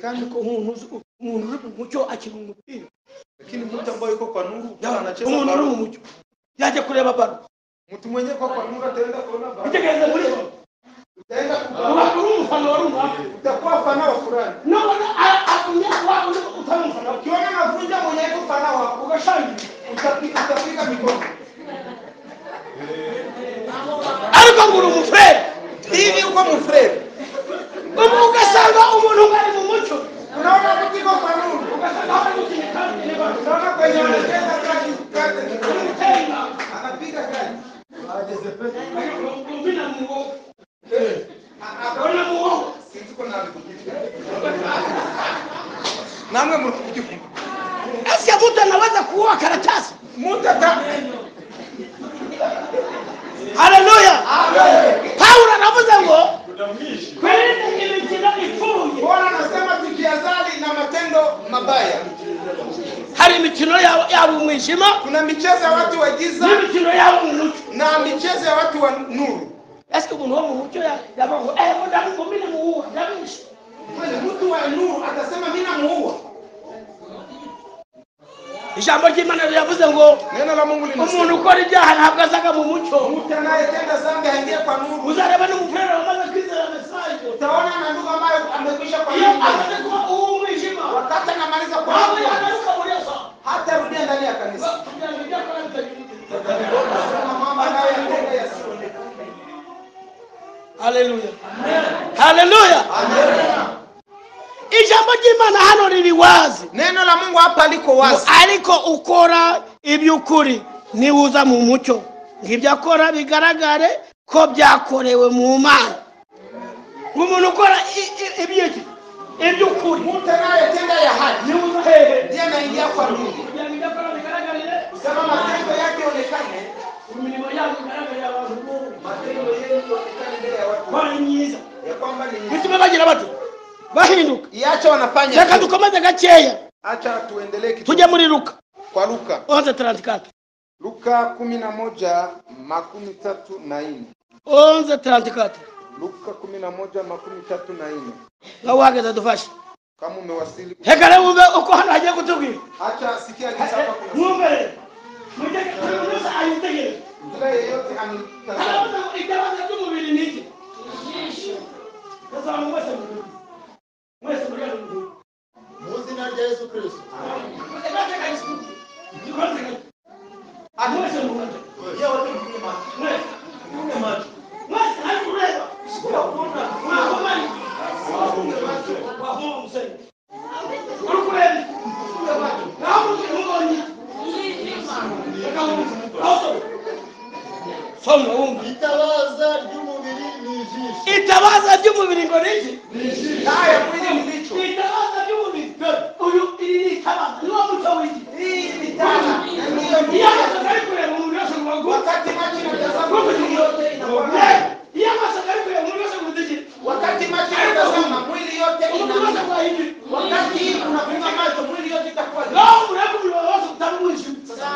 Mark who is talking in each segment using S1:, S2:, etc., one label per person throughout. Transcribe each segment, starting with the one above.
S1: kandi ko umuntu uzi umuntu uri mu mucyo akina umupira
S2: Lakini mtu ambaye yuko kwa nuru
S1: Yaba-
S2: kama anacheza
S1: umuntu uri mu
S2: bado.
S1: mucyo yajya kureba baro
S2: Mtu mwenyewe kwa kwa nuru ataenda kuona bado.
S1: utegereze muri
S2: Utaenda kuona.
S1: uba uri umufana wari umwaka
S2: Utakuwa mfana wa fulani.
S1: none a- atumye waba uri utari umufana we.
S2: Ukiona anavunja mwenyewe mfana wako ukashangilia. Utapiga utapiga mikono.
S1: ariko ngo uri umufurere
S2: Hivi uko mfrere.
S1: ubu ugasanga umuntu ngo ari mu mucyo
S2: Unaona mtu yuko kwa nuru.
S1: ugasanga hari gukina kandi ni baro
S2: Unaona kwenye anacheza kila kitu kate.
S1: umutera inama
S2: Anapiga kazi.
S1: umvina mu wowe akabona mu wowe
S2: Tuko na Namwe mlikujifunza.
S1: Ese mtu anaweza kuoa karatasi?
S2: Mtu ata
S1: Haleluya! Paulo anavuze ngo
S3: Kudamisha.
S1: kweli imikino ifuye.
S2: Bwana anasema tukiazali na matendo mabaya.
S1: Hari imikino ya- yaba umwijima
S2: Kuna michezo ya watu wa giza
S1: n'imikino yaba umucyo.
S2: na michezo ya watu wa nuru.
S1: Ese umuntu wo mu mucyo ya- yaba ngo eh muda mugumine muwuha ndabishe.
S2: Kweli mtu wa nuru atasema mimi namuua.
S1: Ijambo ry'Imana riravuze ngo
S2: Neno la Mungu
S1: umuntu
S2: linasema
S1: ukora ibyaha ntabwo azaga mu mucyo.
S2: mtu anayetenda dhambi aingie kwa nuru.
S1: Uzareba n'umupira wamaze kwizera mesaje.
S2: Utaona na ndugu ambaye amekwisha kwa
S1: Iyo
S2: nuru.
S1: amaze kuba uw'umwijima,
S2: Wakati anamaliza kwa
S1: wabo
S2: nuru
S1: yagaruka muri eso.
S2: hata rudia ndani ya kanisa.
S1: Kugira ngo ibyo akora bitajya
S2: Kuna mambo anayoyatenda yasionekane.
S1: haleluya haleluya ijambo ry'imana hano riri wazi
S2: Neno la Mungu hapa liko wazi.
S1: ariko ukora iby'ukuri niba uza mu mucyo ngo ibyo akora bigaragare ko byakorewe mu mana umuntu ukora i- i- iby'iki iby'ukuri
S2: Mtu anayetenda ya haki
S1: niba uza hehe
S2: ndiye anaingia kwa nuru.
S1: kugira ngo ibyo akora bigaragarire
S2: Kusema matendo yake yaonekane,
S1: imirimo yabo igaragarira abantu bose
S2: matendo yenu yaonekane mbele ya watu.
S1: ko ari myiza
S2: Ya kwamba ni nzuri.
S1: bituma bagira bati bahinduka
S2: Iache wanafanya.
S1: reka
S2: tu.
S1: dukomeze gakeya
S2: Acha tuendelee kitu
S1: tujye muri luka
S2: kwa Luka.
S1: 11:34
S2: Luka 11 makumi tatu na nne.
S1: 11:34
S2: Luka 11 makumi tatu na nne.
S1: nawe uhagaze dufashe
S2: Kama umewasili,
S1: reka rero wumve uko hano hagiye kutubwira
S2: acha sikia jinsi hapa kuna
S1: mwumve rero Mujye- buri muntu wese ayitegereze
S2: mtu yeyote anitazama.
S1: arabaza ngo ibyabazo by'umubiri ni iki gasanga mwese mubiri mwese muri ano mubiri
S4: Mu izina rya Yesu Kristo.
S1: Mwese mwateka isuku. Mwateka isuku. mwese mubiri mwese mwese ari kureba mwakomanye wafunga umusenyi uri kureba naho mubiri mubonye reka wumve naho soma soma wumve
S4: Itabaza ry'umubiri ni ijisho.
S1: itabaza ry'umubiri ngo ni iki
S2: Haya mwili mlicho.
S1: itabaza ry'umubiri uyu iri ni itabaza ni wo muco w'iki
S2: Hii ni tana. Na ndiyo
S1: iyo
S2: ndio.
S1: amasaga ari kureba umubiri wose ngo aguke
S2: Wakati macho inatazama mwili yote inakuwa.
S1: Eh, iyo amasaga ari kureba umubiri wose ngo utigire
S2: Wakati macho inatazama mwili yote
S1: umubiri wose
S2: inakuwa.
S1: gwahindura
S2: Wakati hii unafunga macho mwili yote itakuwa.
S1: naho umurebe umubiri wawe wose utamwishe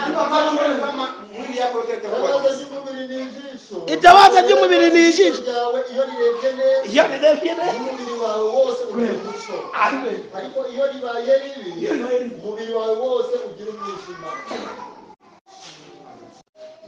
S2: Ndio maana mwili kama mwili yako yote itakuwa.
S4: Itabaza ry'umubiri ni ijisho.
S1: Itabaza ry'umubiri ni ijisho.
S4: ryawe iyo rirebye neza
S1: iyo nirebye ne
S4: umubiri wawe wose ugira umuco.
S1: ariwe
S4: Ariko iyo ribaye ribi
S1: iyo nawe ni
S4: umubiri wawe wose ugira umwijima.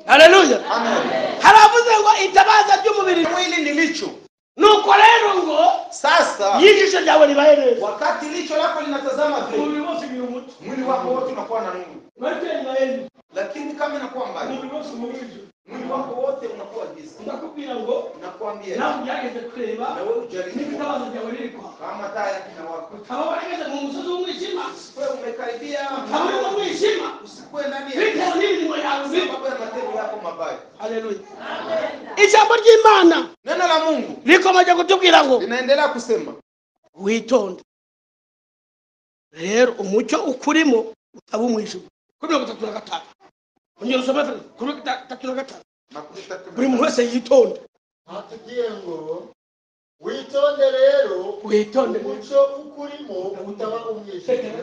S1: haleluya
S2: Amen.
S1: haravuze ngo itabaza ry'umubiri
S2: Mwili nilicho.
S1: nuko rero ngo
S2: Sasa
S1: yijisho ryawe ribaye neza
S2: wakati licho lako linatazama vile,
S1: umubiri wose ugira umuco
S2: mwili wako wote unakuwa na nuru,
S1: mwete ribaye neza
S2: lakini kama inakuwa mbali,
S1: umubiri wose umubiri
S2: mwili wako wote unakuwa giza.
S1: ndakubwira ngo
S2: Nakwambia
S1: nawe ugerageze kureba
S2: na wewe ujaribu,
S1: n'ibitabazo byawe biri kwa
S2: kama taa yake inawaka,
S1: ukaba warageze mu musozi w'umwijima
S2: usiwe umekaribia
S1: ukaba uri mu mwijima
S2: usikuwe ndani ya
S1: bitewe n'imirimo yawe bibi
S2: sababu ya matendo yako mabaya.
S1: haleluya ijambo ry'imana
S2: Neno la Mungu
S1: rikomeje kutubwira ngo
S2: linaendelea kusema,
S1: witonde rero umucyo ukurimo utaba umwijima kuri mirongo itatu na gatanu ongera usome kuri mirongo itatu na gatanu
S2: makumi tatu
S1: buri muntu wese yitonde
S4: Hatubwiye ngo witonde rero
S1: witonde
S4: umuco ukurimo utaba umwijima.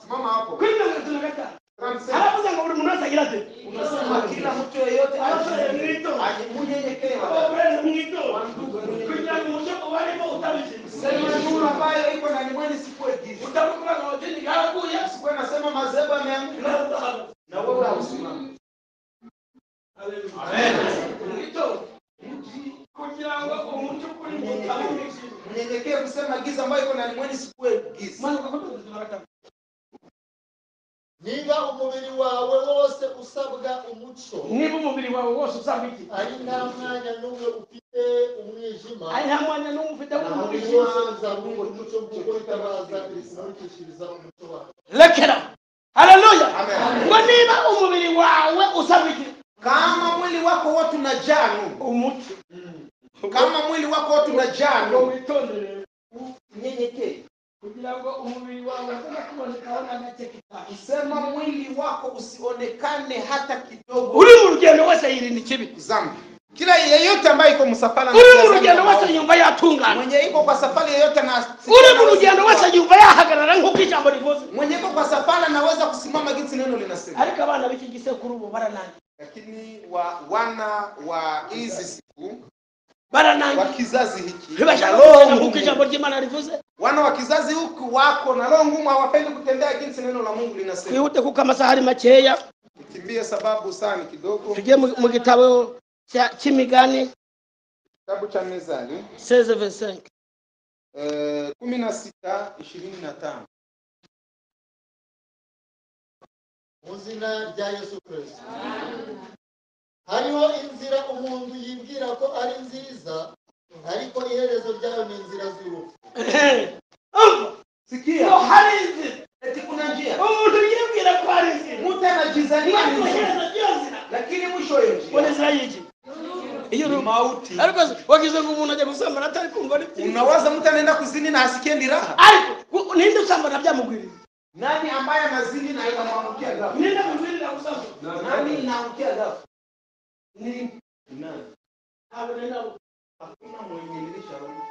S2: simama hapo.
S1: kuri mirongo itatu na gatanu
S2: Tunamsema
S1: haravuze ngo buri muntu wese agira ati
S2: unasema kila mtu yeyote
S1: Aje,
S2: ajimnyenyekewe
S1: kugira ngo umucyo ubarimo utabishima
S2: Sema nuru ambayo iko ndani mwenu isikuwe giza.
S3: Utakuwa na wageni yangu Yesu.
S2: Sikuwe nasema madhehebu yameanguka na wewe hausimami.
S3: Ito, mji, kugira ngo umuntu ukuri mu bitabo by'isi.
S2: Mnyenyekee kusema giza ambayo iko ndani mwenu isikuwe giza.
S3: Mwana kwa mwana tunarata.
S4: niba umubiri wawe wose usabwa umuco
S1: niba umubiri wawe wose usaba iki
S4: ari nta mwanya n'umwe ufite umwijima
S1: ari nta mwanya n'umwe ufite
S4: nta
S1: w'umubiri
S4: muntu
S1: wose
S4: wose uzabura umuco kuko itabaza isimurikishiriza umuco wawe
S1: lekera haleluya
S2: Amen.
S1: ngo niba umubiri wawe usaba iki
S2: Kama mwili wako wote unajaa nuru,
S1: umuco
S2: kama mwili wako wote unajaa
S1: ngo
S2: nuru,
S1: witondere
S2: mnyenyekee.
S1: kugira ngo umubiri wawe utaza kubonekaona nacyo kitabi
S2: Sema mwili wako usionekane hata kidogo
S1: uri mu rugendo wese yirinda ikibi
S2: dhambi. Kila yeyote ambaye iko msafara na
S1: uri mu
S2: dhambi
S1: rugendo
S2: na
S1: wese
S2: maovu,
S1: yumva yatungana
S2: mwenye iko kwa safari yeyote na
S1: uri mu rugendo wese yumva yahagarara nk'uko ijambo rivuze
S2: mwenye iko kwa safari anaweza kusimama gisi neno linasema.
S1: ariko abana b'iki gisekuru ubu baranangiye
S2: Lakini wa wana wa hizi siku wa
S1: baranangiye
S2: kizazi hiki na
S1: ntibashaka
S2: roho
S1: kugenda nk'uko
S2: ngumu,
S1: ijambo ry'imana rivuze
S2: wana wa kizazi huku wako na roho ngumu, hawapendi kutembea jinsi neno la Mungu linasema.
S1: twihute kuko amasaha ari makeya
S2: Nikimbie sababu saa ni kidogo,
S1: tujye mu mu gitabo cya- cy'imigani
S2: kitabu cha Mezali
S1: 16:25
S2: kumi na sita ishirini na tano
S4: mu izina rya yesu kirisito hariho inzira umuntu yibwira ko ari nziza ariko iherezo ryayo ni inzira z'urupfu
S1: umva ngo
S2: Sikia,
S1: hari inzira
S2: eti kuna njia
S1: umuntu yibwira ko hari inzira
S2: mtu anajizania ni
S1: mwaka
S2: njia,
S1: uhereza iyo nzira
S2: lakini mwisho wa hiyo
S1: ngo ni inzira
S2: njia
S1: y'iki iyo
S2: ni
S1: ni
S2: mauti.
S1: ariko wagize ngo umuntu ajya gusambana atari kumva ari byiza
S2: Unawaza mtu anaenda kuzini na asikie ni raha.
S1: ariko ku- ninde usambana byamugwiriye
S2: Nani ambaye anazini na inamwangukia ghafla?
S1: ninde mugwirira gusambana
S2: Nani inaangukia ghafla?
S1: ni
S2: Nani?
S1: habone nabo
S2: Hakuna mwenye dirisha huko.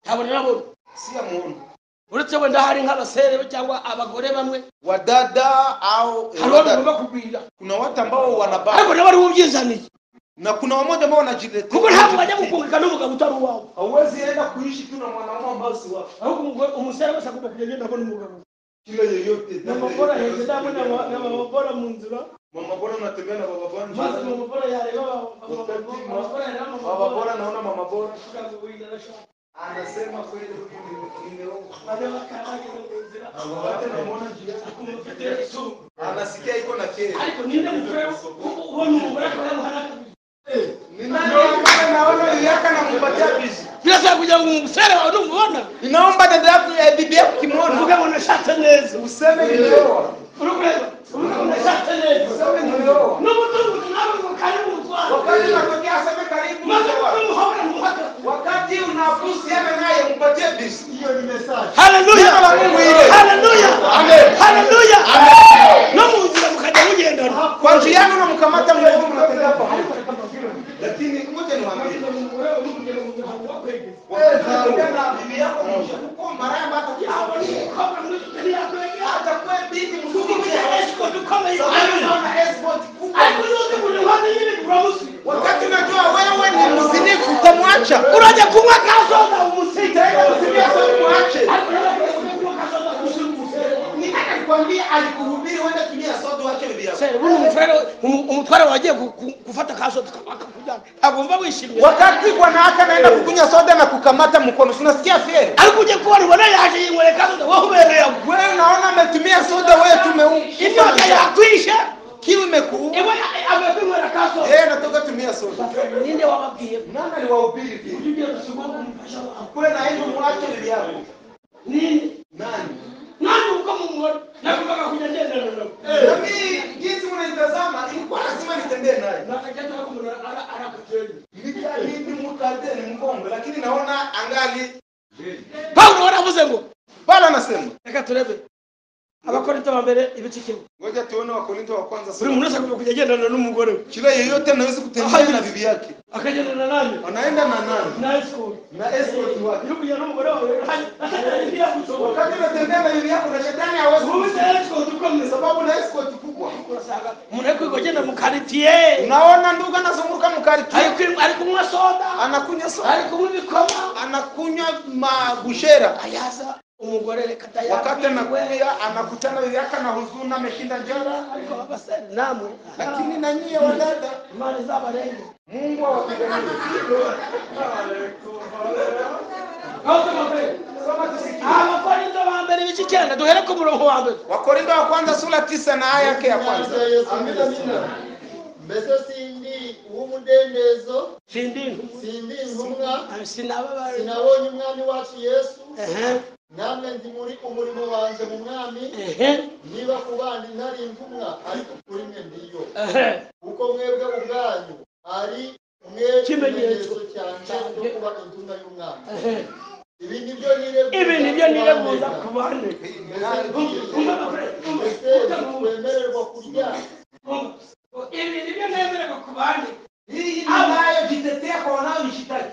S1: habone nabo
S2: Si amuono.
S1: uretse wenda hari nk'abasere cyangwa abagore bamwe
S2: Wadada au eh,
S1: hari uwo
S2: wadada.
S1: tugomba kugwira
S2: Kuna watu ambao wanabaka
S1: ariko nabo ari ubyizaniye
S2: na kuna wamoja ambao wanajiletea.
S1: kuko ntabwo bajya gukungika n'umugabo utari uwawe
S2: Hauwezi enda kuishi tu na mwanaume ambao si wako.
S1: ahubwo umugore- umusore wese agomba kugenda yenda abona umugabo
S2: Kila yeyote.
S1: namabora hejuru namabora mu nzira
S2: Mama bora unatembea na baba bora.
S1: maze amabora yareba amabora yareba
S2: Baba bora
S1: amabora
S2: naona mama bora.
S1: kugira ngo wenda arashaka
S2: Anasema kweli mimi nimeomba.
S1: maze bakaragira mu nzira
S2: Wakati namuona njiani.
S1: kumufite izuba
S2: Anasikia iko na kero.
S1: ariko ninde mugore ubona umugore akaba yamuharaka birasaba kugira ngo umusore wawe numubona
S2: inaomba dada yako ya bibi yako
S1: uvuge
S2: kimona
S1: ngo nashatse neza
S2: useme nimeoa
S1: uri kureba uvuge ngo nashatse neza
S2: useme nimeoa
S1: n'umutungo nawe ngo karibu utware
S2: wakati unatokea aseme karibu
S1: maze
S2: mtoa
S1: ukamuhobora muhaka
S2: wakati unapusiana naye mpatie bisi
S4: iyo ni mesaje
S1: haleluya
S2: Jina la Mungu iwe.
S1: haleluya
S2: Amen.
S1: haleluya no mu nzira mukajya mugendana
S2: kwa njiani unamkamata mguvu mnatembea pamoja lakini ngoja niwaambie wakati unatokea na bibi yako mwisho uko maraya hata kiasi hata kwa bibi mzuri sababu unaona escort kubwa wakati unajua wewe ni mzinifu utamwacha
S1: urajya kunywa kazoza umusite
S2: Nikakwambia alikuhubiri wenda tumia soda wache bibi yako.
S1: umutware wagiye gufata kazoza akakujyana agomba wishimye
S2: Wakati bwanawake anaenda kukunywa soda na kukamata mkono, si unasikia feri?
S1: ariko ujye kubona ubona yaje yinywere kazoza wowe ubereyemo
S2: Wewe unaona ametumia soda, wewe
S1: inyota
S2: tumeumba
S1: yakwisha
S2: kiu imekuuma,
S1: iwe amekwinywera kazoza
S2: yeye anatoka tumia soda.
S1: ninde wababwiye
S2: Nani aliwahubiri hivi?
S1: ujye rusubwa kumufasha wawe
S2: Kweli na hivyo mwache bibi yako.
S1: ninde
S2: Nani?
S1: nani uko mu ngoro nakumbaga kuja ngendana nabo
S2: Na mimi jinsi unanitazama, ilikuwa lazima nitembee naye.
S1: nakajata kumuna ara ara kujeli
S2: Nikali ni mkate ni mkongo, lakini naona angali
S1: paulo waravuze ngo
S2: Paulo anasema
S1: reka turebe abakorinto ba mbere ibice kimwe
S2: ngoja tuone wakorinto wa kwanza
S1: buri
S2: sura
S1: muntu wese agomba kujya agendana n'umugore we
S2: kila yeyote anaweza kutembea na bibi yake
S1: akagendana nani
S2: anaenda na nani
S1: na escort
S2: na escort wake
S1: uri kujya n'umugore wawe atakarindia gusoma
S2: wakati unatembea na bibi yako na shetani hawezi
S1: ubuze escort uko mwe
S2: sababu na escort kubwa
S1: Kurasa usanga umuntu ari kwiga agenda mu karitiye
S2: Unaona ndugu anazunguka
S1: ari
S2: mkariki
S1: kwi- ari kunywa soda
S2: anakunywa
S1: ari
S2: soda,
S1: kunywa ibikoma
S2: anakunywa mabushera.
S1: ayaza umugore reka
S2: Wakati
S1: tayakwiwe
S2: anakuja anakutana yake na huzuni, ameshinda njara.
S1: ariko babasere namwe
S2: Lakini na nyie wadada,
S1: imana izabarenge
S2: Mungu awapiganie.
S1: abakorinto ba mbere ibice icyenda duhere ku murongo wa mbere
S2: Wakorintho wa kwanza sura tisa na aya yake ya kwanza.
S4: Amina, Yesu Kristo. mbese sindi uw'umudendezo
S1: sindintu
S4: sindi intumwa
S1: sinababare
S4: sinabonye umwami wacu yesu
S1: ehe
S4: namwe ndi muri umurimo wanjye mu mwami
S1: ehe
S4: niba ku bandi ntari intumwa ariko kuri mwe ndiyo
S1: ehe
S4: kuko mwebwe ubwanyu ari mwe
S1: Ikimenyetso
S4: ikimenyetso cyanjye cyo kuba intumwa y'umwami
S1: ehe
S4: ibi nibyo nireguza
S1: ibi nibyo
S4: ku bandi.
S1: nireguza ku bandi
S4: mbese ntitwemererwa kurya
S1: ibi nibyo nemererwa ku bandi
S2: Hii wanayojitetea kwa wanaojishtaki.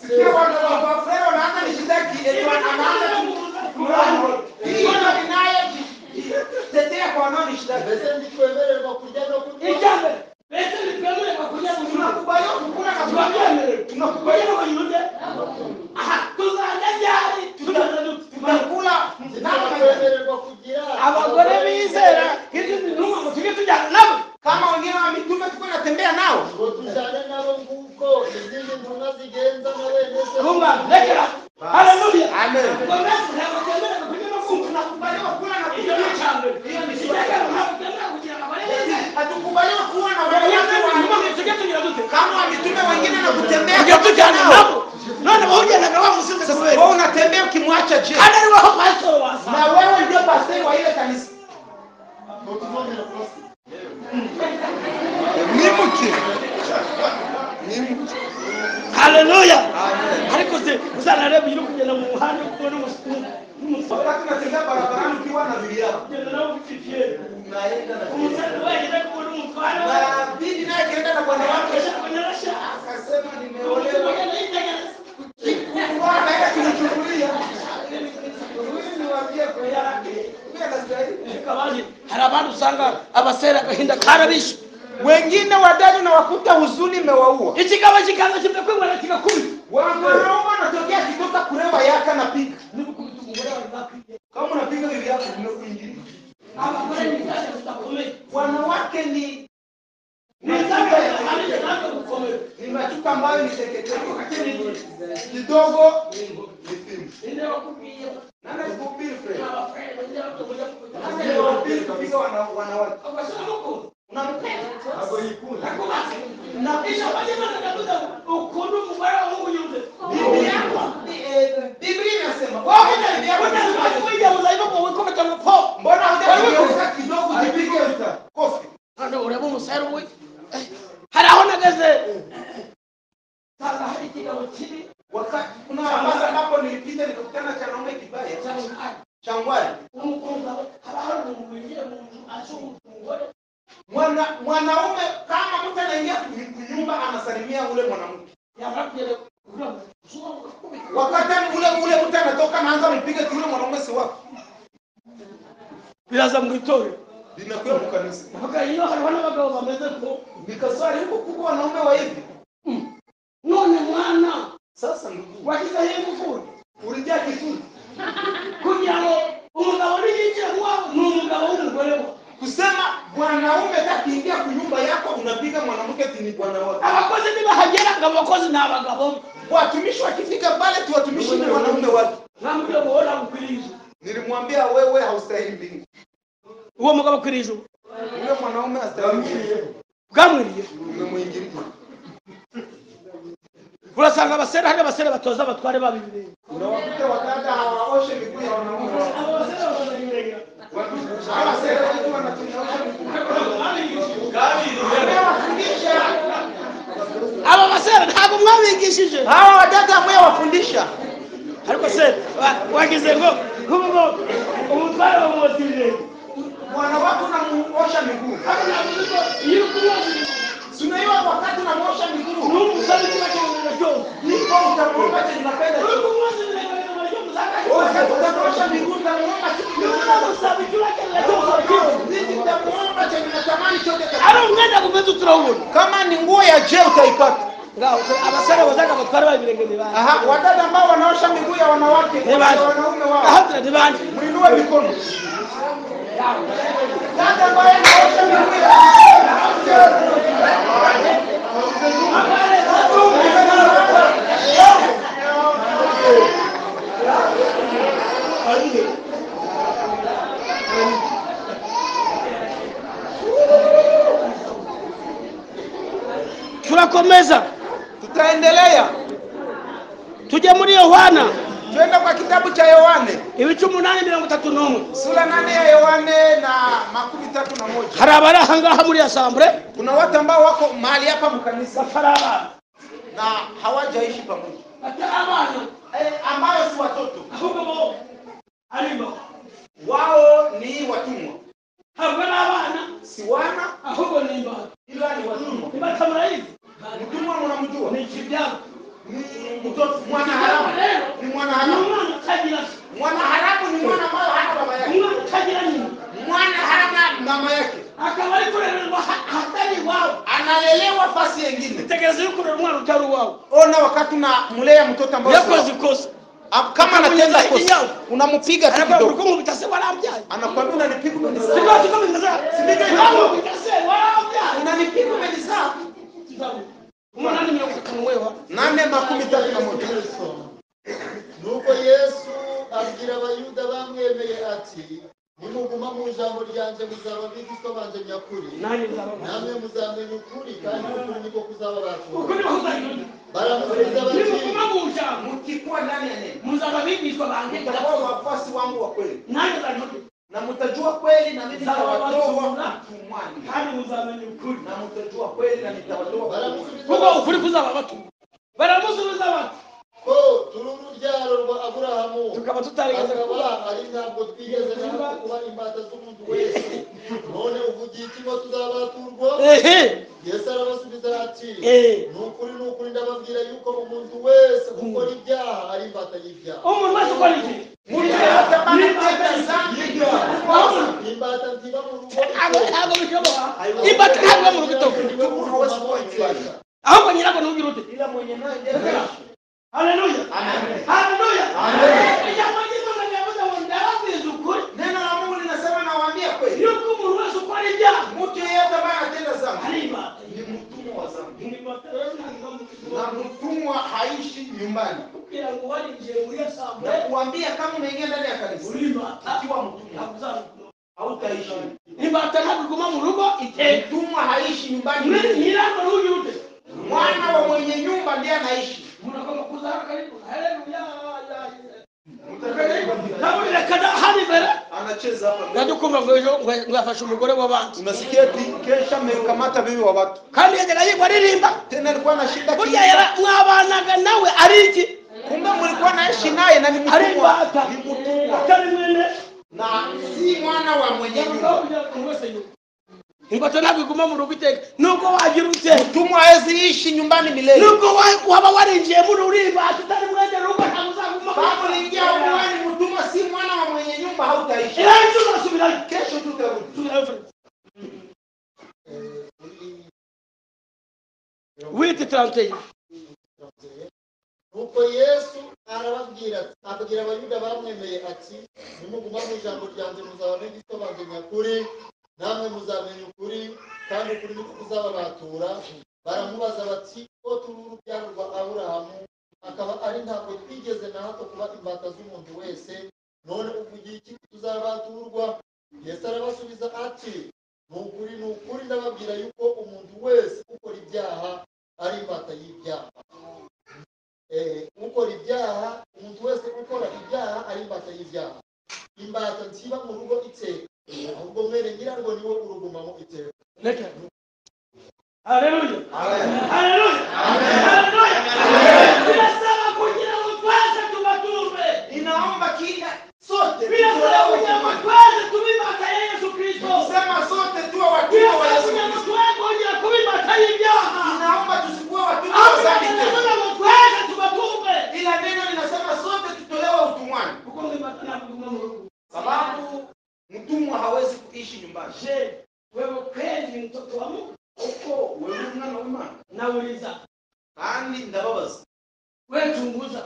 S2: Sikia wana wafrero wanaanza nishitaki, eti wanaanza kumrani. Hii ndio inayojitetea kwa wanaonishitaki.
S4: mbese ntitwemererwa kurya no kunywa
S1: icyambe mbese ntitwemererwa kurya ku nyungu
S2: Tunakubaliwa kukula na kunywa.
S1: tubabyemerera tunakubwira ngo yunze aha tuzajya ryari tuzajya dutuma
S2: Tunakula nani?
S4: ntitwemererwa kugira
S1: abagore bizera hirya n'intumwa ngo tujye tujyana nabo
S2: Kama wengine wa mitume tuko natembea nao.
S4: ngo tujyane nabo nguko izindi ntumwa zigenza na wene se
S1: kumva rekera haleluya
S2: Amen.
S1: ngo mbese ntabwo twemererwa kurya no kumva
S2: Tunakubaliwa kukula na
S1: ibyo
S2: kunywa.
S1: ni icyambe icyambe ntabwo twemererwa kugira ngo abagore bizera
S2: Hatukubaliwa kuwa na
S1: yanze n'intumwa ngo
S2: wanaojishtaki.
S1: tujye tugira dute
S2: Kama wa mitume wengine na kutembea
S1: tujya tujyana
S2: nao.
S1: nabo none wahugendaga wamusize kubera
S2: Wewe unatembea ukimwacha je?
S1: kandi ari waho pasitoro wasanga
S2: Na wewe ndio pastori wa ile kanisa.
S4: mutunongera kurasa
S2: Nimuke. Nimuke.
S1: haleluya ariko se uzanareba iyo uri kugenda mu muhanda uri kubona umus- n'umusore
S2: Wakati unatembea barabarani ukiwa na Biblia.
S1: ugenda nawe ufitiye
S2: Unaenda na
S1: umusore wenyine kubona umutware
S2: Na bibi naye akienda na bwana wake akasema nimeolewa. Bwana yeye akimchungulia. Huyu ni wa Biblia yake. Mimi anastahili.
S1: hari abandi usanga abasera agahinda karabishe
S2: Wengine wadani na wakuta huzuni imewaua.
S1: ikigabo kikaza kimwe kwibona kigakubita
S2: Wanaume wanatokea kitoka kurewa yake anapiga.
S1: n'ubukubita umugore wawe bwakwiye
S2: Kama unapiga bibi yako nimekuingilia.
S1: abagore ni zaje zidakomeye
S2: Wanawake ni
S1: ni zaje zidakomeye zaje gukomeye
S2: ni machuka ambayo ni teketea kidogo
S1: ninde wakubwiye
S2: Nani alikuhubiri Fred?
S1: abafrere ninde wakubuja kubuja
S2: Nani alikuhubiri kabisa wana- wanawake?
S1: abasora mukuru
S2: Unampenda?
S1: nakubaze ndabisha bagenda ndakuza ukunda umugore wawe nk'unyumve
S2: Bibi yako, bi- eh, Biblia inasema, wewe na bibi yako
S1: Wenda
S2: lazima
S1: zimaze kwiyahuza ariko mu wikubita mu po
S2: mbona hujageuza kidogo
S1: Alipigwa
S2: jipige kofi.
S1: none ureba umusare we Eh, hari aho nageze nsanga hari ikigabo kibi
S2: Wakati kuna basi ambapo nilipita nikakutana cha naume kibaya
S1: cyangwa
S2: changwani.
S1: n'umukobwa we haba hari umuntu winjiye mu nzu ashobora umugore
S2: Mwana mwanaume kama mtu anaingia kwenye nyumba anasalimia ule mwanamke.
S1: yamara kugera kuri aho ushobora kugakubita
S2: Wakati ule ule mtu anatoka anaanza kupiga yule mwanaume si wako.
S1: biraza mu itorero
S2: Linakuwa mkanisa.
S1: vuga iyo hariho n'abagabo bameze ko
S2: Mikaswari huko kubwa wanaume wa hivi.
S1: none mwana
S2: Sasa ndugu,
S1: washyizeho ingufuri
S2: ulijaa kizuri.
S1: kugira ngo umugabo niyinjira iwawe ni umugabo w'umugore we
S2: kusema mwanaume takiingia kunyumba yako unapiga mwanamke tini bwana wako
S1: abakozi ntibahagera ngo abakozi ni abagabo
S2: watumishi wakifika pale tu watumishi ni wanaume wake
S1: nta mugabo ubona ukwiriye ijuru
S2: nilimwambia wewe haustahili mbingu
S1: uwo mugabo akwiriye ijuru
S2: yule mwanaume hastahili mbingu.
S1: bwamwiriye
S2: umemwingilia
S1: urasanga abasere hari abasere batoza abatware babo ibirenge
S2: unawakuta wadada hawaoshe miguu ya wanaume wao.
S1: abo basere batoza ibirenge
S2: hawa sera watu wanatunyaosha miguu Wamewafundisha.
S1: abo basere ntabwo mwabigishije
S2: hawa wadada mwewafundisha
S1: ariko se wa- wagize ngo nk'ubu ngo umutware bamwotsa ibirenge
S2: mwana wako unamuosha miguu
S1: ariko ntabwo uzi ko iyo uri kumwoza ibirenge
S2: sunaiwa wakati unamuosha miguu
S1: n'uwo musore kiba cyumvira cyose
S2: ndipo utamwomba chenapenda
S1: uri kumwoza ibirenge bikamara cyose
S2: Wakati utamwosha miguu utamwomba chenapenda
S1: aramusaba icyo urakenera cyose urakimuha.
S2: nitakuomba chenye natamani chote
S1: ari umwenda kumeze uturawubona
S2: kama ni nguo ya je utaipata
S1: ngaho abasore bazaga batwara ba ibirenge banjye
S2: aha wadada ambao wanaosha miguu ya wanawake
S1: ni
S2: ya
S1: bande
S2: wanaume wao
S1: ahagira ni bande
S2: mwinue mikono dada ambaye anaosha miguu ya
S1: turakomeza
S2: tutaendelea
S1: tujye muri yohana
S2: twenda kwa kitabu cha yohane
S1: ibice umunani mirongo itatu n'umwe
S2: sura nane ya yohane na makumi tatu na moja
S1: hari abari aha ngaha muri asambure
S2: kuna watu ambao wako mahali hapa mkanisa
S1: batari abana
S2: na hawajaishi pamoja
S1: batari abana
S2: eh, ambayo si watoto
S1: ahubwo bo ari imbaho
S2: wao ni watumwa
S1: ntabwo ari abana
S2: si wana
S1: ahubwo ni imbaho
S2: ila ni watumwa
S1: nibatamarayizi
S2: mtumwa
S1: ni
S2: mnamjua
S1: ikibyaro
S2: ni mtoto mwana haramu ni mwana
S1: ni
S2: haramu
S1: umwana utagira se
S2: mwana haramu ni mwana ambayo hana baba yake
S1: umwana utagira nyina
S2: mwana hana mama yake
S1: akaba ari kurererwa aha- ahatari iwabo
S2: analelewa fasi yengine
S1: tegereza yo kurera umwana utari uwawe
S2: ona wakati unamlea mtoto ambao si
S1: yakoze
S2: wako.
S1: ikosa
S2: Ah, kama
S1: Ukamnyanyasa
S2: anatenda
S1: hivi
S2: kosa
S1: nyavu.
S2: unampiga tu
S1: arabwira
S2: kidogo
S1: ubukungu bitase warabyaye
S2: anakwambia unanipiga umenizaa
S1: sibyo tukamwinjiza sibyo ubukungu bitase warabyaye
S2: unanipiga umenizaa
S1: umunani mirongo itanu wewa
S2: nane makumi tatu na moja
S4: nuko yesu abwira abayuda bamwemeye ati nimuguma mu ijambo ryanjye muzaba abigishwa banjye nyakuri
S1: nanjye nzababona
S4: namwe muzamenya ukuri kandi ukuri niko kuzababatura
S1: uko niho uzahindura
S4: baramusubiza bati
S1: nimuguma mu ijambo
S2: mkikuwa ndani ya neno
S1: muzaba abigishwa banjye
S2: mtakuwa wafuasi wangu wa kweli
S1: nanjye nzabibabwira
S2: na mtajua kweli na mimi
S1: Nitawatoa.
S2: nitawatoa mtumwani
S1: kandi muzamenya ukuri
S2: na mtajua kweli na nitawatoa mtumwani.
S4: baramusubiza
S1: kuko
S4: bati
S1: ukuri kuzaba batuma baramusubiza bati
S4: ko turi urubyaro rwa aburahamu
S1: tukaba tutaregeza
S4: akaba
S1: kuba
S4: ari ntabwo twigeze natwe kuba imbata z'umuntu wese none uvugiye iki ngo tuzabaturwa
S1: ehe
S4: yesu arabasubiza ati
S1: Eh.
S4: ni ukuri ni ukuri ndababwira yuko umuntu wese ukora ibyaha ari imbata y'ibyaha
S1: umuntu wese ukora iki
S2: Mtu yeyote ambaye anatenda dhambi
S1: Urabona?
S4: imbata ntiba mu rugo
S1: ntabwo ntabwo bishoboka imbata ntabwo mu rugo itoka
S4: niwe muntu wese ukora ibyaha
S1: ahubwo nyirabwo ntubwire uti
S2: ila mwenye naye ndiye anaishi.
S1: haleluya
S2: Amen.
S1: haleluya
S2: Amen.
S1: ijambo ry'imana riravuga ngo ndababwiza ukuri
S2: neno la mungu linasema nawaambia kweli
S1: yuko umuntu wese ukora ibyaha
S2: mtu yeyote ambaye anatenda dhambi
S1: ari imbata
S2: ni mtumwa wa dhambi
S1: Ni imbata rero ntabwo
S2: na mtumwa haishi nyumbani
S1: kugira ngo warinjiye muri asambure
S2: na kuambia kama umeingia ndani ya kanisa
S1: uri imbata
S2: ukiwa mtumwa
S1: ntabwo uzabikora
S2: hautaishi
S1: imbata ntabwo iguma mu rugo iteka
S2: mtumwa haishi nyumbani
S1: Nyir- nyirabwo ntugire uti
S2: mwana wa mwenye nyumba ndiye anaishi
S1: munagomba kuzahara karibu haleluya ya- ya- nabo birekana hano imbere
S2: anacheza hapa
S1: najya kumva ngo ejo ngo- ngo yafashe umugore w'abandi
S2: unasikia eti kesha amekamata bibi wa watu
S1: kandi yajyaga yigwa aririmba
S2: tena alikuwa anashinda ki-
S1: burya yara- mwabanaga nawe ari iki
S2: kumbe mlikuwa naishi naye na ni
S1: ari
S2: mtumwa
S1: imbata
S2: ni mtumwa
S1: atari mwene
S2: na si mwana wa mwenye nyumba
S1: imbata ntabwo iguma mu rugo iteka nubwo wagira ute
S2: mtumwa hawezi ishi nyumbani milele
S1: nubwo wa- waba warinjiye muri uri imbata utari mwene rugo ntabwo uzaguma
S2: kama uliingia mwana mtumwa si mwana wa mwenye nyumba hautaishi
S1: Era ejo uzasubirayo
S2: kesho tutarudi
S1: Subirayo, Fred. wite taranteye
S4: nuko yesu arababwira ati abwira abayuda bamwemeye ati nimuguma mu ijambo ryanjye muzaba abigishwa banjye nyakuri namwe muzamenya ukuri kandi ukuri niko kuzababatura baramubaza bati ko turi urubyaro rwa aburahamu akaba ari ntabwo twigeze na hato kuba imbata z'umuntu wese none uvugiye iki ko tuzabaturwa yesu arabasubiza ati ni ukuri ni ukuri ndababwira yuko umuntu wese ukora ibyaha ari imbata y'ibyaha Eh, ukora ibyaha umuntu wese ukora ibyaha ari imbata y'ibyaha imbata ntiba mu rugo iteka ahubwo mwene nyirarwo niwe urugumamo iteka
S1: reka haleluya haleluya birasaba kugira ngo twese tubatumve
S2: inaomba kila sote
S1: birasaba kugira ngo twese tuba imbata ya yesu kirisito
S2: kusema sote tuwe watumwa wa
S1: birasaba kugira ngo
S2: Yesu Kristo.
S1: twese kongera kuba imbata y'ibyaha
S2: inaomba tusikuwe watumwa
S1: aho
S2: wa dhambi tena.
S1: biragaragara ngo twese tubatumve
S2: ila neno linasema sote tutolewe utumwani
S1: kuko ngo imbata ntabwo iguma mu rugo
S2: sababu
S1: je wewe kweli ni mtoto wa mungu
S2: kuko wewe uri umwana w'imana
S1: nauliza
S2: kandi ndababaza
S1: wewe chunguza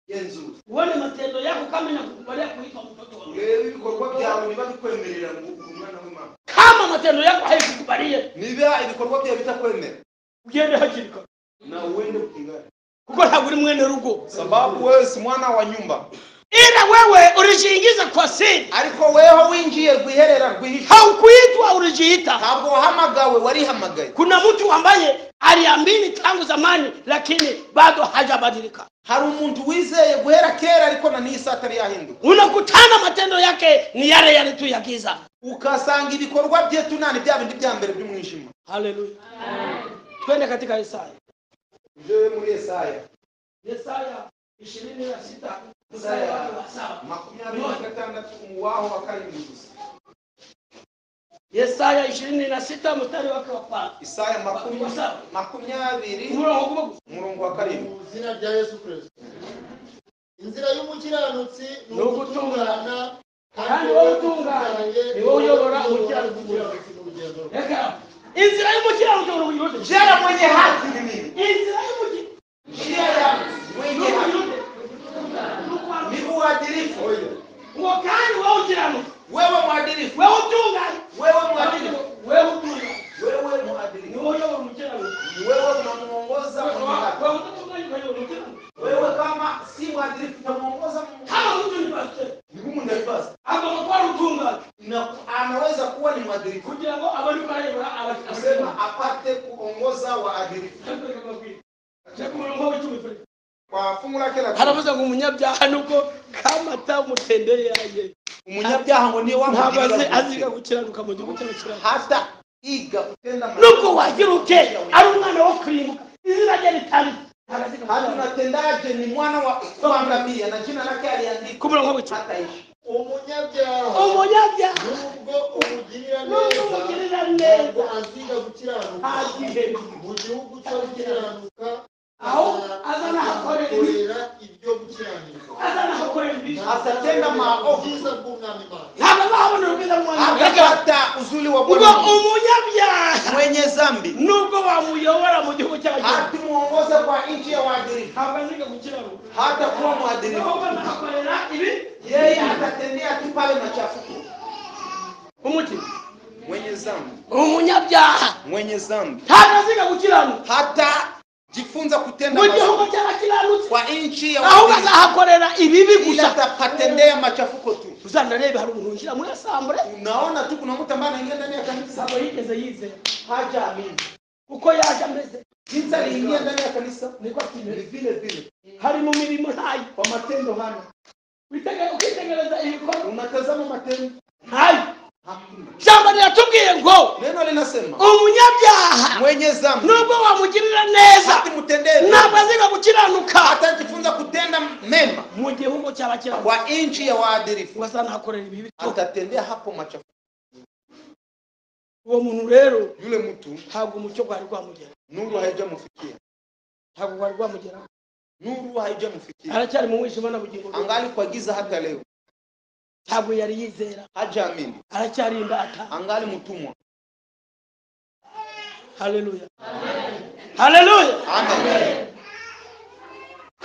S2: genzura
S1: uone matendo yako kama inakukubalia kuitwa mtoto wa mungu
S2: urebe ibikorwa byawe niba bikwemerera ngo uri umwana w'imana
S1: kama matendo yako haikukubalie
S2: niba ibikorwa byawe bitakwemera
S1: ugende hakiri kare
S2: na uende kupigana
S1: kuko ntabwo uri mwene rugo
S2: sababu wewe si mwana wa nyumba
S1: ila wewe ulijiingiza kwa siri
S2: ariko weho winjiye rwiherera rwihisha
S1: haukuitwa ulijiita
S2: ntabwo wahamagawe warihamagaye
S1: kuna mtu ambaye aliamini tangu zamani lakini bado hajabadilika
S2: hari umuntu wizeye guhera kera ariko na n'isi atari yahinduka
S1: unakutana matendo yake ni yale yale tu ya giza
S2: ukasanga ibikorwa bye tunani bya bindi bya mbere by'umwijima
S1: haleluya twende katika yesaya
S2: ibyo muri yesaya
S1: yesaya ishirini na sita
S2: mstari wake wa
S1: saba
S2: makumyabiri na gatandatu uwaho wa karindwi gusa
S1: yesaya ishirini na sita mstari wake wa kwanza
S2: isaya makumi-
S1: Wa saba.
S2: makumyabiri
S1: umurongo gumo gusa
S2: umurongo wa karindwi
S4: mu izina rya yesu kirisito inzira y'umukiranutsi ni
S1: Ni ugutungana,
S4: ugutungana
S1: kandi wowe utunganye, ni wowe uyobora umukiranutsi.
S4: umukiranutsi mu rugendo rwe
S1: reka inzira y'umukiranutsi urumuri yote
S2: njyera mwenye haki ni nini
S1: inzira y'umukiranutsi
S2: njyera mwenye
S1: urumuri
S2: haki
S1: yote ni ukwambi
S2: ni uadilifu
S1: ngo kandi wowe ukiranutsi
S2: wewe mwadilifu
S1: wewe utunganye
S2: wewe mwadilifu
S1: wewe utunganye
S2: wewe
S1: ni
S2: mwadilifu
S1: wowe uyobora umukiranutsi
S2: wewe unamuongoza mwenye haki
S1: wewe utatunganye kwa hiyo umukiranutsi
S2: wewe kama si mwadilifu unamuongoza mwenye haki.
S1: kama mtu ni pastor
S2: ni kumundalibasa
S1: agomba kuba ari utunganye
S2: na anaweza kuwa ni mwadilifu
S1: kugira ngo abone uko ayobora abakiriya
S2: kusema apate kuongoza waadilifu kwa fungu lake la kumi,
S1: haravuze ngo umunyabyaha nubwo kama atamutendeye yaje
S2: umunyabyaha ngo niwe
S1: ntabwo
S2: wamugirira
S1: azi
S2: ubuzima.
S1: aziga gukiranuka mu gihugu cy'abakiranuka
S2: hata iga kutenda mabaya.
S1: nubwo wagira ute ari umwana wo kurimbuka izina rye ritari
S2: hata unatendaje ni mwana wa kuangamia na jina lake aliandika
S1: ku murongo w'icumi
S2: hataishi
S4: umunyabyaha
S1: umunyabyaha
S4: nubwo umugirira
S1: nubwo
S4: neza
S1: umugirira
S4: ntabwo
S1: neza
S4: aziga gukiranuka
S1: ntagihemu
S4: mu gihugu cyo gukiranuka
S1: Aho
S4: azana-
S1: azana hakorera
S4: azahakorera ibyo gukiranirwa
S1: azanahakorera ibibi
S2: Atatenda maovu.
S4: ubwiza bw'umwami Imana.
S1: ntabwo azabona urubwiza mwana
S2: hatapata uzuri wa
S1: ubwo
S2: Bwana
S1: umunyabyaha
S2: mwenye zambi
S1: nubwo bamuyobora mu gihugu cy'abakiranuka
S2: hatumuongoza kwa nchi ya waadilifu
S1: ntabwo aziga gukiranuka
S2: hata kuwa
S1: nubwo
S2: mwadilifu
S1: azahakorera ibi
S2: yeye atatendea tu pale machafuko
S1: umuti
S2: mwenye zambi
S1: umunyabyaha
S2: mwenye zambi
S1: ntabwo aziga gukiranuka
S2: hata jifunza kutenda
S1: mu gihugu
S2: mazuri
S1: cy'abakiranutsi
S2: kwa nchi ya
S1: ahubwo
S2: waadilifu
S1: azahakorera ibibi
S2: ila
S1: gusa
S2: atapatendea machafuko tu
S1: uzanarebe hari umuntu winjira muri asambure
S2: unaona tu kuna mtu ambaye anaingia ndani ya kanisa
S1: ntabwo yigeze yizera
S2: hajaamini
S1: uko yaje ameze
S2: jinsi aliingia ndani ya kanisa
S1: niko kimeze
S2: vile vile
S1: hari mu mirimo ntayo
S2: kwa matendo hana
S1: Witege- ukitegereza ibikorwa
S2: unatazama matendo
S1: ntayo
S2: hakuna
S1: ijambo riratubwiye ngo
S2: neno linasema
S1: umunyabyaha
S2: mwenye zambi
S1: nubwo wamugirira neza
S2: hatimutendee
S1: ntabwo
S2: dhambi,
S1: aziga gukiranuka
S2: hatajifunza kutenda mema
S1: mu gihugu cy'abakiranutsi
S2: kwa nchi ya waadilifu
S1: bazanahakorera ibibi
S2: atatendea hapo machafuko
S1: uwo muntu rero
S2: yule mtu
S1: ntabwo umucyo gwari gwamugera
S2: nuru haijamufikia
S1: ntabwo gwari gwamugera
S2: nuru haijamufikia
S1: aracyari mu mwijima na bugingo bwe.
S2: angali kwa giza hata leo
S1: ntabwo yari yizera
S2: hajaamini
S1: aracyari imbata
S2: angali mtumwa
S1: haleluya haleluya
S2: amen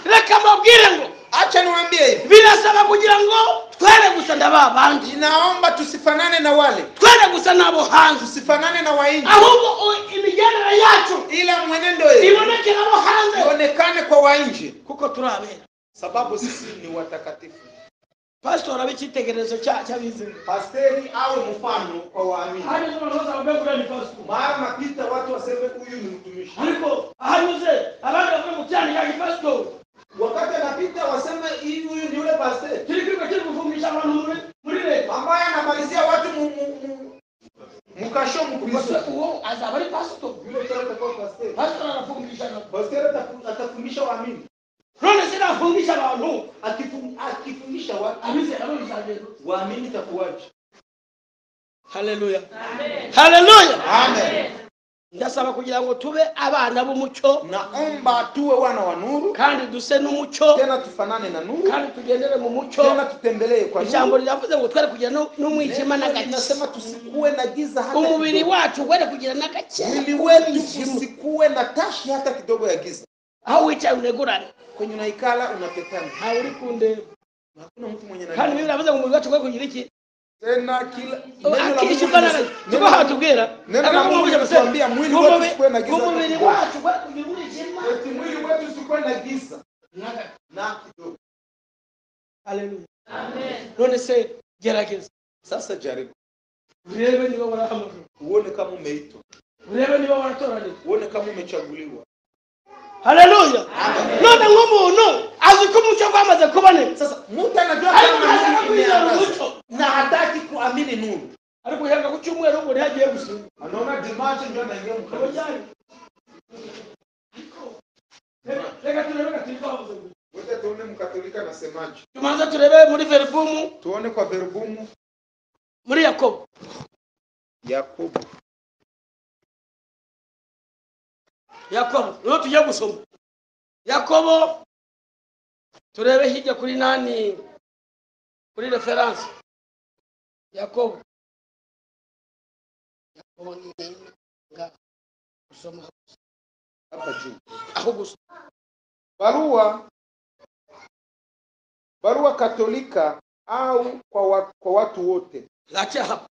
S1: reka mbabwire ngo
S2: acha niwaambie hivi
S1: birasaba kugira ngo twere gusa ndaba bandi
S2: inaomba tusifanane na wale
S1: twere gusa n'abo hanze
S2: tusifanane na wainji
S1: ahubwo u- imigendere yacu
S2: ila mwenendo yetu
S1: ibonekera abo hanze
S2: ionekane kwa wainji
S1: kuko turi abera
S2: sababu sisi ni watakatifu
S1: pasitori abe icyitegererezo cya- cy'abizera
S2: pasteri awe mfano kwa waamini
S1: hanyuze abantu bose bavuge ngo uriya ni pasitori
S2: mara napita watu waseme huyu ni mtumishi
S1: ariko ahanyuze abandi bavuge ngo cyane yari pasitori
S2: wakati anapita waseme hivi huyu ni yule pasteri
S1: kiri kiri kiri gufungisha abantu muri muri leta
S2: ambaye anamalizia watu mu- mu- mu- mukasho
S1: gusa
S2: mkristo
S1: uwo azaba ari pasitori
S2: yule tena atakuwa pasteri
S1: pasitori arafungisha abantu
S2: pasteri atafu- atafundisha waamini
S1: none se nafungisha abantu
S2: Akifu- akifundisha wa-
S1: abizera babizabera
S2: waamini itakuwaje
S1: haleluya haleluya
S2: amen
S1: ndasaba kugira ngo tube abana b'umucyo
S2: naomba tuwe wana wa nuru
S1: kandi duse n'umucyo
S2: tena tufanane na nuru
S1: kandi tugendere mu mucyo
S2: tena tutembelee kwa
S1: ijambo
S2: nuru
S1: riravuze ngo twere kugira nu- n'umwijima n'agakiza
S2: inasema tusikuwe na giza hata
S1: umubiri
S2: kidogo.
S1: wacu were kugira n'agakiza
S2: mwili wetu usikuwe na tashi hata kidogo ya giza
S1: aho wicaye unegurane
S2: kwenye unaikala unatetana
S1: ntawe uri kundeba
S2: hakuna mtu mwenye
S1: kandi
S2: anajua.
S1: bibiri avuze ngo umubiri wacu were kugira iki
S2: tena kila neno la Mungu
S1: akishuka
S2: linasema-
S1: tuko hatubwira
S2: neno la Mungu linatuambia mwili wetu usikuwe na giza
S1: umubiri
S2: kidogo.
S1: wacu were kugira umwijima
S2: Eti mwili wetu usikuwe na giza na kidogo
S1: Haleluya. none se gerageza
S2: sasa jaribu
S1: urebe niba barahamagara
S2: uone kama umeitwa
S1: urebe niba baratoranira
S2: uone kama umechaguliwa
S1: haleluya none nk'umuntu azi ko umucyo gwamaze kuboneka
S2: sasa mtu anajua
S1: ariko
S2: kama
S1: ntashaka
S2: nuru
S1: kwizera
S2: imeangaza
S1: umucyo
S2: na hataki kuamini nuru
S1: ariko yanga ku cyumweru ubwo ntihagiye gusuka
S2: anaona dimacho ndio anaingia mkanisa
S1: reka turebe gativaho
S2: wote tuone mkatolika anasemaje
S1: tumanza turebe muri veribumu
S2: tuone kwa verbumu
S1: muri yakobo
S2: yakobo
S1: yakobo niho tujya gusoma yakobo turebe hirya kuri nani kuri referanse yakobo yakobo ni nga gusoma
S2: hapa juu
S1: aho gusoma
S2: barua barua katolika au kwa, wa, kwa watu wote
S1: lake hapa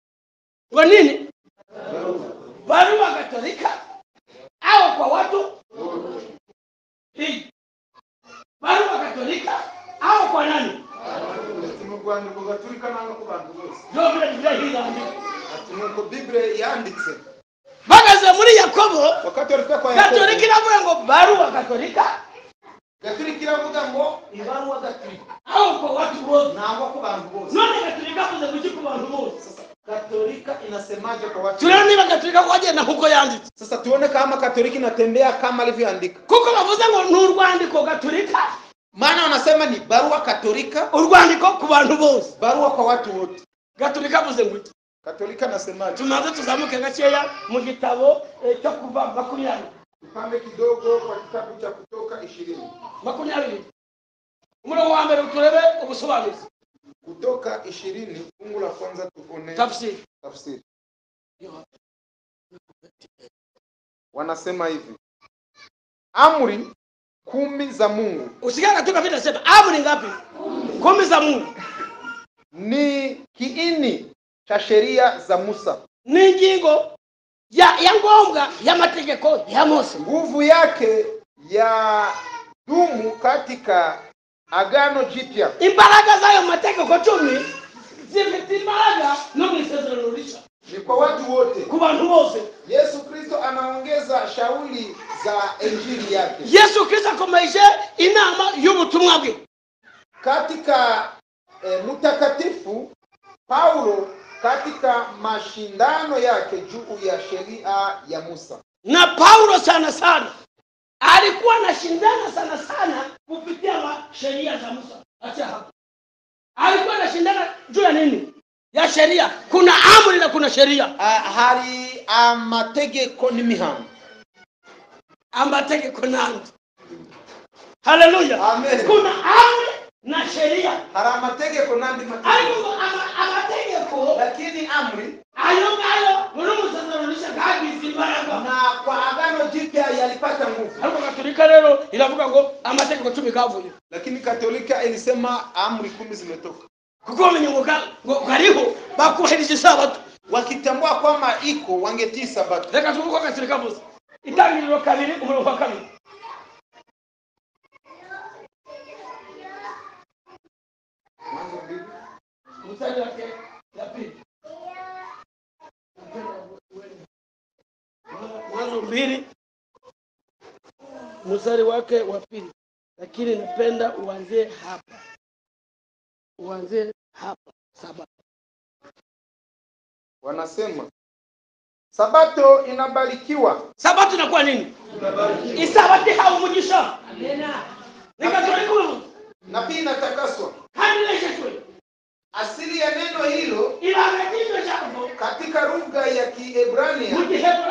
S1: ngo nini barua katolika au kwa watu hii barua katolika au kwa nani
S2: ati mu rwanda ubwo gatolika nanga ku bantu bose
S1: ndio vile vile hii naandika
S2: ati nuko bibure yanditse
S1: bageze muri yakobo
S2: wakati walifika kwa Yakobo,
S1: gatolika iravuga ngo baruwa gatolika
S2: gatolika iravuga ngo ibaruwa gatolika
S1: aho kwa watu wote
S2: nangwa ku bantu bose
S1: none gatolika avuze kuki ku bantu bose
S2: katolika inasemaje kwa watu
S1: turebe niba gatolika kwagenda nk'uko yanditse
S2: sasa tuone kama katoliki inatembea kama alivyoandika
S1: kuko bavuze ngo ni urwandiko gatolika
S2: maana wanasema ni barua katolika
S1: urwandiko ku bantu bose
S2: barua kwa watu wote
S1: gatolika avuze ngo iki
S2: katolika anasemaje
S1: tumaze tuzamuke gakeya mu gitabo eh, cyo kuva makumyabiri
S2: tupambe kidogo kwa kitabu cha kutoka ishirini
S1: makumyabiri umurongo wa mbere turebe ubusobanuzi
S2: kutoka ishirini fungu la kwanza tuone
S1: tafsiri
S2: tafsiri wanasema hivi amri kumi za mungu
S1: usikia katika vile sema amri ngapi kumi za mungu
S2: ni kiini cha sheria za musa
S1: ni ingingo ya, ya ngombwa y'amategeko ya mose
S2: nguvu yake ya dumu katika agano jipya
S1: imbaraga z'ayo mategeko cumi zifite imbaraga no mu isezerano rishya
S2: ni kwa watu wote
S1: ku bantu bose
S2: yesu kristo anaongeza shauli za injili yake
S1: yesu kristo akomeje inama y'ubutumwa bwe
S2: katika eh, mtakatifu paulo katika mashindano yake juu ya sheria ya musa
S1: na paulo sana sana alikuwa anashindana sana sana kupitia ma- sheria za musa acha hapo alikuwa anashindana juu ya nini ya sheria kuna amri na kuna sheria
S2: ah, hari amategeko n'imihano
S1: amategeko n'andi haleluya
S2: Amen.
S1: kuna amri na sheria
S2: hari amategeko n'andi mategeko
S1: ariko ngo ama- amategeko
S2: lakini amri
S1: ayo ngayo muri umusazanisha kagize imbaraga
S2: na kwa agano jipya yalipata nguvu
S1: ariko gatolika rero iravuga ngo amategeko cumi kavuye
S2: lakini katolika ilisema amri kumi zimetoka
S1: kuko bamenye ngo ga- ngo kariho bakubahirije isabato
S2: wakitambua kwamba iko wangetii sabato
S1: reka tuvuge uko gatolika avuze itangiriro kabiri umurongo wa kabiri mstari wake ya pili mwanzo mbili mstari wake wa pili lakini napenda uanzie hapa uanzie hapa saba
S2: wanasema sabato inabarikiwa
S1: sabato inakuwa nini isabati haumugisha nikatorekuru
S2: na pia inatakaswa
S1: kanilesheshwe
S2: asili ya neno hilo
S1: ilangakishwe chako
S2: katika lugha ya kiebrania
S1: mujihebura